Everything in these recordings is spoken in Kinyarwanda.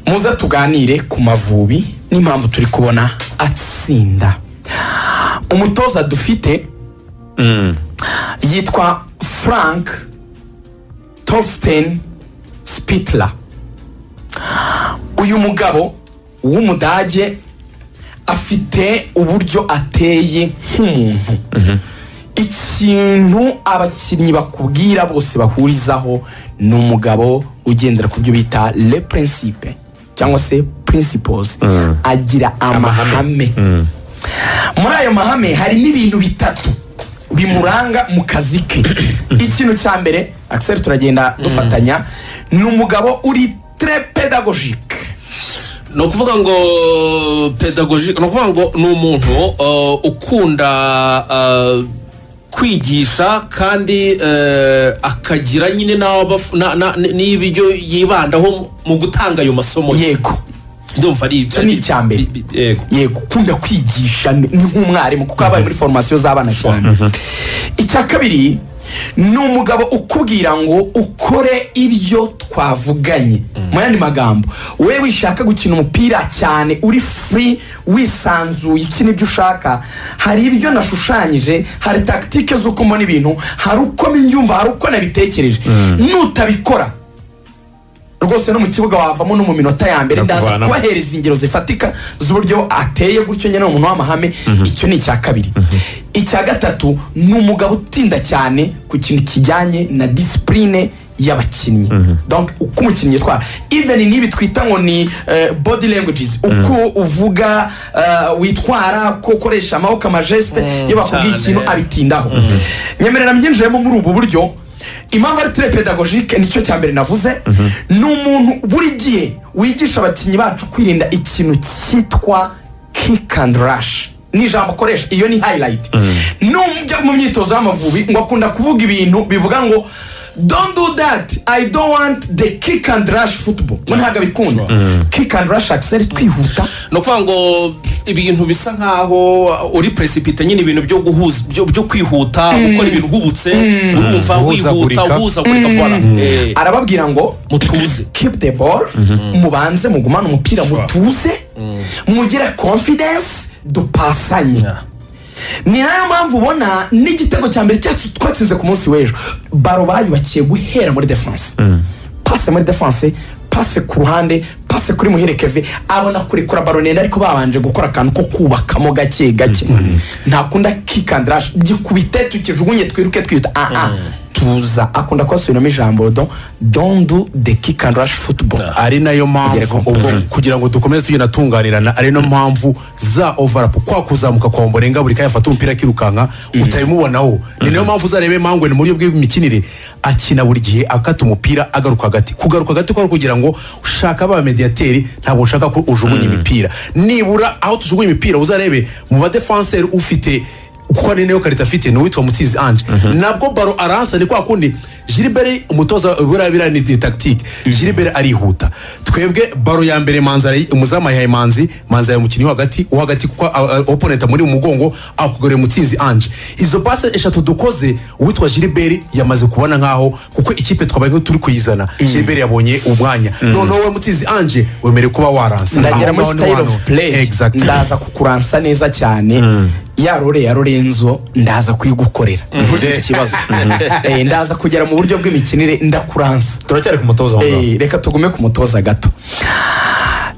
muze tuganire ku mavubi n'impamvu turi kubona atsinda umutoza dufite yitwa frank torsten spitler uyu mugabo w'umudage afite uburyo ateye nk'umuntu ikintu abakinnyi bakubwira bose bahurizaho ni umugabo ugendera ku byo bita le principe cyangwa se principles agira amahame muri ayo mahame hari n'ibintu bitatu bimuranga mu kazi ke ikintu cya mbere akiseri turagenda dufatanya ni umugabo uri tre pedagogike ni ukuvuga ngo pedagogike ni ukuvuga ngo ni umuntu uh, ukunda uh, kwigisha kandi uh, akagira nyine n'aho abaf- na- na- n- n'ibyo yibandaho mu gutanga ayo masomo ye yego ndumva ari Icyo ni icya mbere. bi- bi- yego yego ukunda kwigisha ni ni nk'umwarimu kuko yabaye muri foromasiyo z'abana cyane icya kabiri ni umugabo ukubwira ngo ukore ibyo twavuganye mu yandi magambo wowe wishaka gukina umupira cyane uri furi wisanzuye ikina ibyo ushaka hari ibyo nashushanyije hari takitike z'uko mbona ibintu hari uko mbyumva hari uko nabitekereje nutabikora rwose no mu kibuga wavamo no mu minota ya mbere ndaza Ndakuvanamo. kubahereza ingero zifatika z'uburyo ateye gutyo nyine ni umuntu w'amahame icyo ni icya kabiri icya gatatu ni umugabo utinda cyane ku kintu kijyanye na disipurine y'abakinnyi Donc, uko umukinnyi yitwara even n'ibi twita ngo ni eh, body languages uko uvuga eh, witwara ko ukoresha amaboko amajeste iyo bakubwiye cyane. ikintu abitindaho nyemerera mbyinjiyemo muri ubu buryo impamvu ari tere pedagogike nicyo cya mbere navuze ni umuntu buri gihe wigisha abakinnyi bacu kwirinda ikintu cyitwa kick and rush ni ijambo akoresha iyo ni hayirayiti nujya mu myitozo y'amavubi ngo akunda kuvuga ibintu bivuga ngo don't do that i don't want the kick and rush football ngo ntabwo abikunda kick and rush akiseri twihuta ni ukuvuga ngo ibintu bisa nkaho uri presipite nyine ibintu byo guhuza byo, byo kwihuta gukora ibintu uhubutse urumva wihuta Guhuzagurika. uhuzagurika vuba Eh, arababwira ngo mutuze keep the ball mubanze mugumane umupira mutuze mugire confidence dupasanye ni nayo mpamvu ubona n'igitego cya mbere cyacu twatsinze ku munsi w'ejo baro bayubakiye guhera muri defanse pase muri defanse pase ku ruhande pase kuri muhere keve abona kurekura baro ndende ariko babanje gukora akantu ko kubakamo gake gake ntakunda kikandiraje gikubite tukijugunye twiruke twita aha tuza akunda kubasubiramo ijambo do don't do the kick and rush football ari nayo Kugera mpamvu ku- ubwo kugira ngo dukomeze tugenda tunganirana ari nayo mpamvu za ovarapu kwa kuzamuka kwa mborenga buri kanya afata umupira akirukanka utabimubonaho ni nayo mpamvu uzarebe mangwe ni mu buryo bw'imikinire akina buri gihe akata umupira agaruka hagati kugaruka hagati kwa kugira ngo ushaka ba mediyateri ntabwo ushaka ko ujugunya imipira nibura aho tujugunya imipira uzarebe mu badefanseri ufite kuko ni nayo karita afite ni uwitwa mutsinzi anje nabwo baro aransa ni kwa kundi jiribere umutoza buriya biriya ni ni tagitike jiribere arihuta twebwe baro ya mbere manzi arayi- umuzamu yahaye manzi manzi yahaye umukinnyi wo hagati wo hagati kuko oponenta muri mu mugongo akugarura mutsinzi anje izo pase eshatu dukoze uwitwa jiribere yamaze kubona nkaho kuko ikipe twabaye nko turi kuyizana jiribere yabonye umwanya noneho we mutsinzi anje wemerewe kuba waransa ndagera Aho muri ngaho ni style wano. of play Exactly. ndaza kukuransa neza cyane ya rore ya Lorenzo ndaza kuyigukorera ntugire ikibazo Eh, ndaza kugera mu buryo bw'imikinire ndakuransa turacyari ku mutoza w'umugabo Eh, reka tugume ku mutoza gato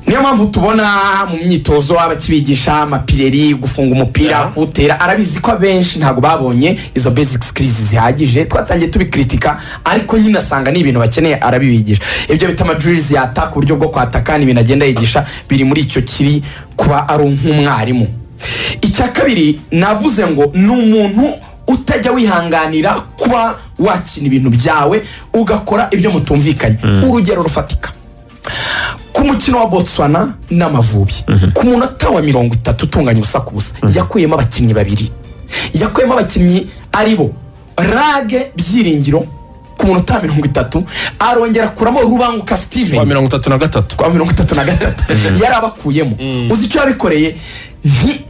niyo mpamvu tubona mu myitozo abakibigisha amapireri gufunga umupira kuwutera arabizi ko abenshi ntabwo babonye izo basic skills zihagije twatangiye tubikritika ariko nyine asanga ni ibintu bakeneye arabibigisha ibyo bita amadrils yataka uburyo bwo kwataka ni ibintu agenda yigisha biri muri icyo kiri kuba ari nk'umwarimu icya kabiri navuze ngo ni umuntu utajya wihanganira kuba wakina ibintu byawe ugakora ibyo mutumvikanye urugero rufatika ku mukino wa botswana n'amavubi ku munota wa mirongo itatu utunganya ubusa ku busa yakuyemo abakinnyi babiri yakuyemo abakinnyi ari bo rage byiringiro ku munota wa mirongo itatu arongera akuramo rubanguka wa steven mirongo itatu na gatatu kwa mirongo itatu na gatatu yari abakuyemo uzi icyo yabikoreye nti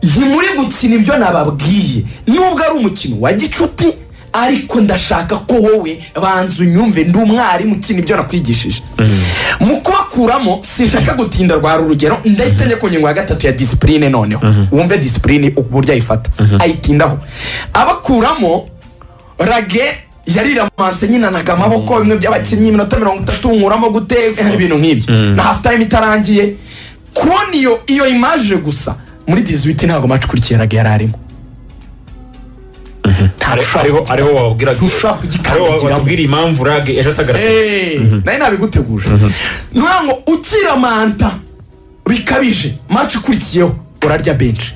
ntimuri gukina ibyo nababwiye nubwo ari umukino wa gicuti ariko ndashaka ko wowe banza unyumve ndi umwarimu ukina ibyo nakwigishije mu kubakuramo sinshaka gutinda rwara urugero ndahita njya ku ngingo ya gatatu ya disipurine noneho wumve disipurine uburyo ayifata ayitindaho abakuramo rage yariramase nyinanaga amaboko bimwe by'abakinnyi iminota mirongo itatu nkuramo guteka ibintu nk'ibyo na hafu tayime itarangiye kubona iyo iyo imaje gusa muri diziwiti ntabwo maci ukurikiye rage yari arimo nta ariho ariho wababwiraga Ntushobora kugikandagiramo. ariho watubwira impamvu rage ejo atagaragaye Eh, nayo nabiguteguje ni ukuvuga ngo ukira manta bikabije maci ukurikiyeho urarya benshi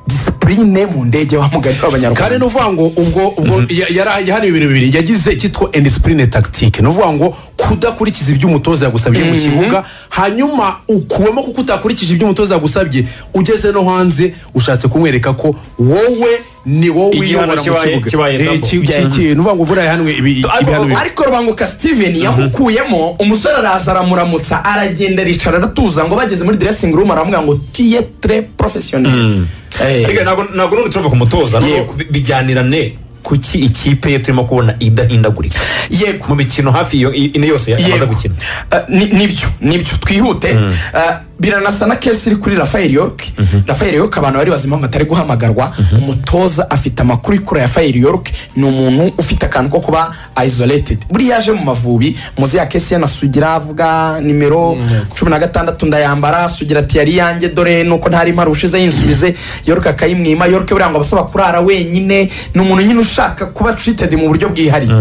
disipurine mu ndege wa mugari kandi w'abanyarwanda nuvuga ngo ubwo ubwo ya- yari hano ibintu bibiri yagize icyitwa indisipurine tagitike nuvuga ngo kudakurikiza ibyo umutoza yagusabye mu kibuga hanyuma ukuwemo kuko utakurikije ibyo umutoza yagusabye ugeze no hanze ushatse kumwereka ko wowe ni wowe Igihano wiyobora mu kibaye- kibuga kibaye Eh, double. ki- ki- ki- nuvuga ngo buriya yahanwe ibi- ibihano bibiri ariko rubanguka steven yamukuyemo umusore araza aramuramutsa aragenda aricara aratuza ngo bageze muri dressing room aramubwira ngo tiyetre profesiyoneri Erega ntabwo ntabwo n'ubu turava ku mutoza nubwo Yego. bi- bijyanirane kuki ikipe ye turimo kubona idahindagurika yego mu mikino hafi iyo i- ine yose yamaze Yego. gukina Eh, ni- nibyo nibyo twihute Eh, biranasa na kesi iri kuri rafael york rafael york abantu bari bazi impamvu atari guhamagarwa umutoza afite amakuru kuri rafael york ni umuntu ufite akantu ko kuba isolated buriya yaje mu mavubi muzi ya kesi yanasugira avuga nimero cumi na gatandatu ndayambara sugira ati yari yanjye dore nuko ntari mpari ushize yinsubize york akayimwima york buriya ngo abasaba kurara wenyine ni umuntu nyine ushaka kuba treated mu buryo bwihariye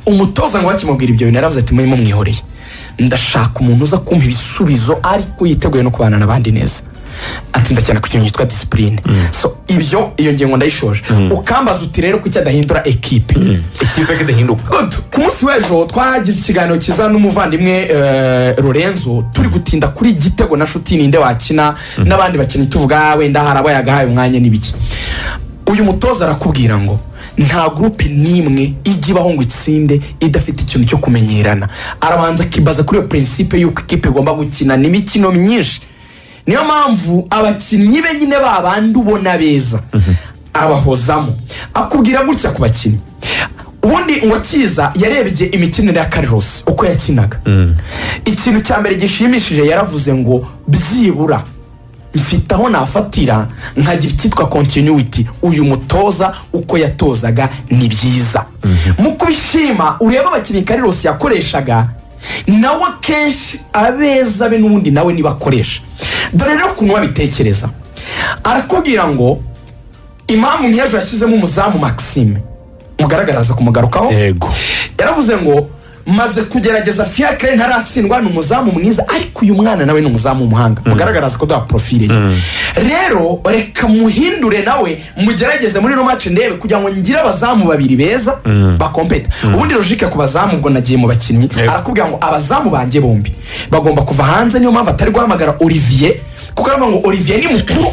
umutoza ngo bakimubwira ibyo bintu yaravuze ati murimo mwihoreye ndashaka umuntu uza kumpa ibisubizo ariko yiteguye no kubana n'abandi neza atinda cyane ku kintu cyitwa disipurine so ibyo iyo ngingo ndayishoje ukambaza uti rero kuki adahindura ekipe ikipe ye idahinduka Good. ku munsi w'ejo twagize ikiganiro cyiza n'umuvandimwe eh, Lorenzo turi gutinda kuri igitego na shuti ninde wakina n'abandi bakinnyi tuvuga wenda hari abo yagahaye umwanya n'ibiki uyu mutoza arakubwira ngo nta gurupe n'imwe ijya ibaho ngo itsinde idafite ikintu cyo kumenyerana arabanza akibaza kuri iyo prinsipe y'uko ikipe igomba gukinana imikino myinshi niyo mpamvu abakinnyi be nyine babandi ubona beza abahozamo akubwira gutya ku bakinnyi ubundi ngo akiza yarebye imikinire ya karirosi uko yakinaga ikintu cya mbere gishimishije yaravuze ngo byibura mfite aho nafatira nkagira icyitwa continuity uyu mutoza uko yatozaga ni byiza mu kubishima ureba abakinnyi karirosi yakoreshaga nawe akenshi abeza be n'ubundi nawe niba akoresha dore rero ukuntu babitekereza arakubwira ngo impamvu nk'ejo yashyizemo umuzamu maxime mugaragaraza kumugarukaho yego yaravuze ngo maze kugerageza fiyakare ntaratsindwa ni umuzamu mwiza ariko uyu mwana nawe ni umuzamu w'umuhanga mugaragaraza ko duha porofile ye rero reka muhindure nawe mugerageze muri ino maci ndebe kugira ngo ngire abazamu babiri beza bakompeta ubundi logike ku bazamu ubwo nagiye mu bakinnyi arakubwira ngo abazamu banjye bombi bagomba kuva hanze niyo mpamvu atari guhamagara olivier kuko aravuga ngo olivier ni mukuru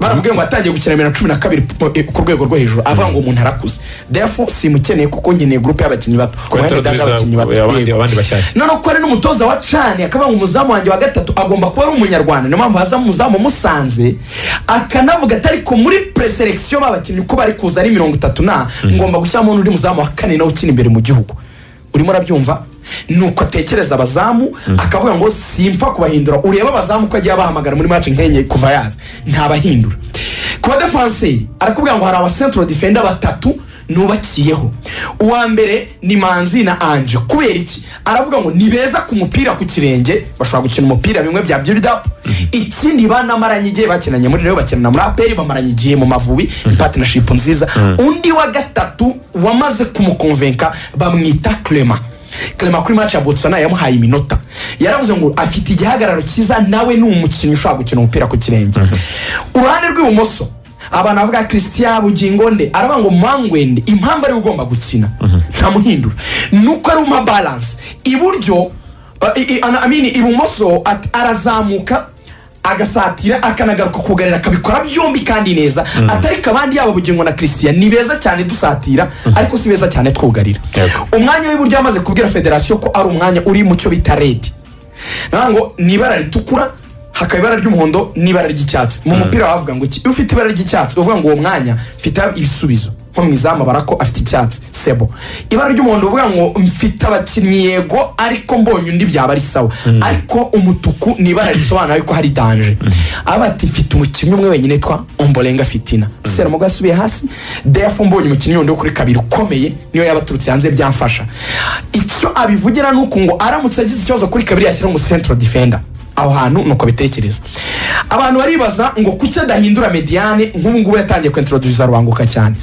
baramubwiye ngo atangiye gukina bibiri na cumi na kabiri po- eh, ku rwego rwo hejuru avuga ngo umuntu arakuze therefore simukeneye kuko nkeneye gurupe y'abakinnyi bato Twahita Ubundi ndaje tubiza abakinnyi bato abandi- yego. abandi bashyashya. noneho ko ari n'umutoza wa cani akavuga ngo umuzamu wanjye wa gatatu agomba kuba ari umunyarwanda niyo mpamvu hazamo umuzamu umusanze akanavuga ati ariko muri preselekisiyo babakinnyi ko bari kuza ari mirongo itatu na ngomba gushyiramo n'undi muzamu wa kane nawe ukina imbere mu gihugu urimo urabyumva nuko atekereza abazamu akavuga ngo simpfa kubahindura urebe abazamu ko agiye abahamagara muri maci nk'enye kuva yaza ntabahindura ku badefanseri arakubwira ngo hari abasentro defenda batatu nubakiyeho uwa mbere ni manzi na anje kubera iki aravuga ngo ni beza ku mupira ku kirenge bashobora gukina umupira bimwe bya build up ikindi banamaranye igihe bakinanye muri reyo bakinana muri aperi bamaranye igihe mu mavubi partnership nziza undi wa gatatu wamaze kumukonvenka bamwita clement clement kuri match ya botswana yamuhaye iminota yaravuze ngo afite igihagararo cyiza nawe ni umukinnyi ushobora gukina umupira ku kirenge uruhande rw'ibumoso abantu bavuga christian bugingo nde aravuga ngo mangwende impamvu ariwe ugomba gukina ntamuhindura nuko ari uma balance iburyo uh, i- i- ana- I mean, ibumoso at- arazamuka agasatira akanagaruka kugarira akabikora byombi kandi neza atariko abandi yaba bugingo na christian ni beza cyane dusatira ariko si beza cyane twugarira umwanya w'iburyo amaze kubwira federasiyo ko ari umwanya uri mu cyo bita redi navuga ngo ni ibara ritukura hakaba ibara ry'umuhondo n'ibara ry'icyatsi mu mupira wavuga ngo iki iyo ufite ibara ry'icyatsi uvuga ngo uwo mwanya mfite ibisubizo nko mu izamu abara ko afite icyatsi sebo ibara ry'umuhondo uvuga ngo mfite abakinnyi yego ariko mbonye undi byaba ari sawa ariko umutuku ni ibara risobanura yuko hari danje aba ati mfite umukinnyi umwe wenyine yitwa omborenga fitina seramugo yasubiye hasi defu mbonye umukinnyi wundi wo kuri kabiri ukomeye niyo yaba aturutse hanze byamfasha icyo abivugira ni uku ngo aramutse agize ikibazo kuri kabiri yashyira mu central defender aho hantu nuko bitekereza abantu baribaza ngo kuki adahindura mediyane nk'ubu ngubu yatangiye kwintroduza rubanguka cyane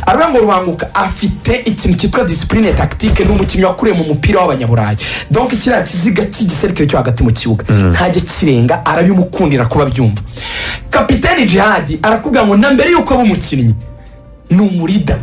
aravuga ngo rubanguka afite ikintu cyitwa disipurine takitike n'umukinnyi wakuriye mu mupira w'abanyaburayi donke kiriya kiziga cy'igiserikare cyo hagati mu kibuga ntajya kirenga arabimukundira kuba abyumva kapitani jihadi arakubwira ngo na mbere y'uko aba umukinnyi ni umurida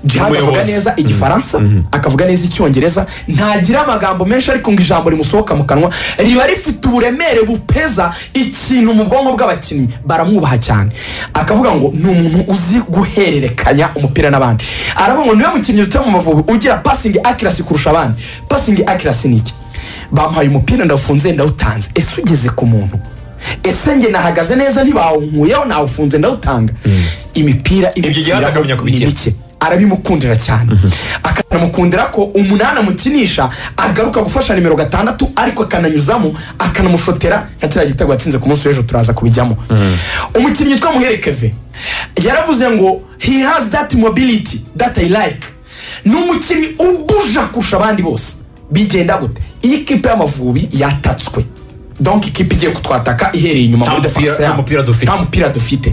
jihadi avuga Umuyobozi. neza igifaransa akavuga neza icyongereza ntagira amagambo menshi ariko ngo ijambo rimusohoka mu kanwa riba rifite uburemere bupeza ikintu mu bwonko bw'abakinnyi baramwubaha cyane akavuga ngo ni umuntu uzi guhererekanya umupira n'abandi aravuga ngo niwe mukinnyi dutuye mu mavubi ugira pasingi akirasi kurusha abandi pasingi akirasi ni iki bamuhaye umupira ndawufunze ndawutanze ese ugeze ku muntu ese njye nahagaze neza ntibawunkuyeho nawufunze ndawutanga imipira Ibyo igihe hata akamenya kubikira. bike arabimukundira cyane akanamukundira ko umunani amukinisha agaruka gufasha nimero gatandatu ariko akananyuzamo akanamushotera nka kiriya gitego yatsinze ku munsi w'ejo turaza kubijyamo umukinnyi witwa muhere keve yaravuze ngo he has that mobility that i like ni umukinnyi ubuja kurusha abandi bose bigenda gute iyi ikipe y'amavubi yatatswe donk ikipe igiye kutwataka ihereye inyuma Nta muri mupira- defense yabo. nta mupira dufite. Nta mupira dufite